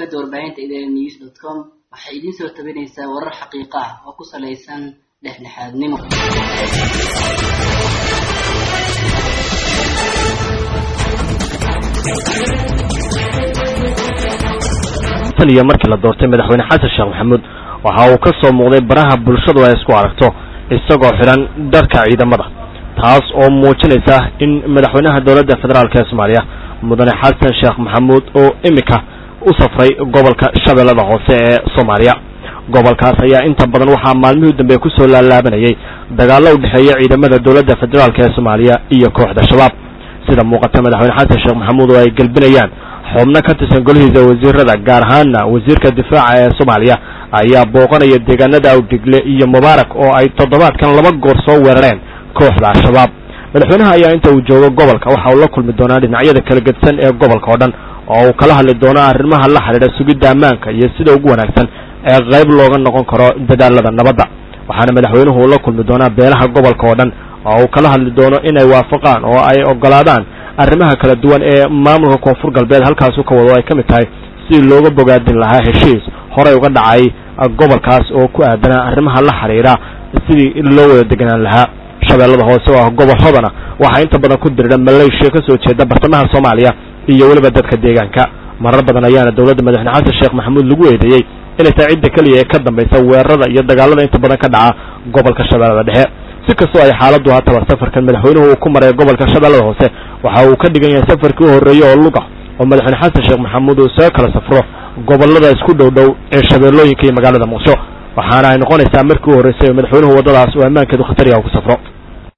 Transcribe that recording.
shabakada warbaahinta idn news dot com waxay idiin soo tabinaysaa warar xaqiiqo ah oo ku salaysan dhexdhexaadnimo tan iyo markii la doortay madaxweyne xasan sheekh maxamuud waxa uu ka soo muuqday baraha bulshadu ay isku aragto isagoo xidhan dharka ciidamada taas oo muujinaysa in madaxweynaha dowladda federaalk ee soomaaliya mudane xasan sheekh maxamuud oo iminka u safray gobolka shabeellada hoose ee soomaaliya gobolkaas ayaa inta badan waxaa maalmihii dambe ku soo laalaabanayay dagaallo u dhexeeya ciidamada dowladda federaalk ee soomaaliya iyo kooxda shabaab sida muuqata madaxweyne xasan sheekh maxamuud oo ay gelbinayaan xubno ka tirsan golihiisa wasiirada gaar ahaanna wasiirka difaaca ee soomaaliya ayaa booqanaya deegaanada awdigle iyo mubaarak oo ay toddobaadkan laba goor soo weerareen kooxda al-shabaab madaxweynaha ayaa inta uu joogo gobolka waxa uu la kulmi doonaa dhinacyada kala gedsan ee gobolka oo dhan oo uu kala hadli doono arrimaha la xidhiidha sugidda ammaanka iyo sida ugu wanaagsan ee qayb looga noqon karo dadaalada nabadda waxaana madaxweynuhu uu la kulmi doonaa beelaha gobolka oo dhan oo uu kala hadli doono inay waafaqaan oo ay ogolaadaan arrimaha kala duwan ee maamulka koonfur galbeed halkaasu ka wado ay ka mid tahay sidii looga bogaadin lahaa heshiis horey uga dhacay gobolkaas oo ku aadanaa arrimaha la xidhiidha sidii loo wada deganaan lahaa shabeellada hoose oo ah gobol hodana waxaa inta badan ku diridha maleeshiya ka soo jeeda bartamaha soomaaliya iyo weliba dadka deegaanka marar badan ayaana dowladda madaxweyne xasan sheekh maxamuud lagu eedeeyey inay tahay cidda keliya ee ka dambaysa weerarada iyo dagaalada inta badan ka dhaca gobolka shabeellada dhexe si kastoo ay xaaladdu haataba safarkan madaxweynuhu uu ku maray gobolka shabeellada hoose waxa uu ka dhigan yahay safarkii u horreeyey oo luga oo madaxweyne xasan sheekh maxamuud uu isaga kala safro gobollada isku dhow dhow ee shabeellooyinka iyo magaalada muqdisho waxaana ay noqonaysaa markii u horreysay oo madaxweynuhu waddadaas oo ammaankeedu khatar yaha ku safro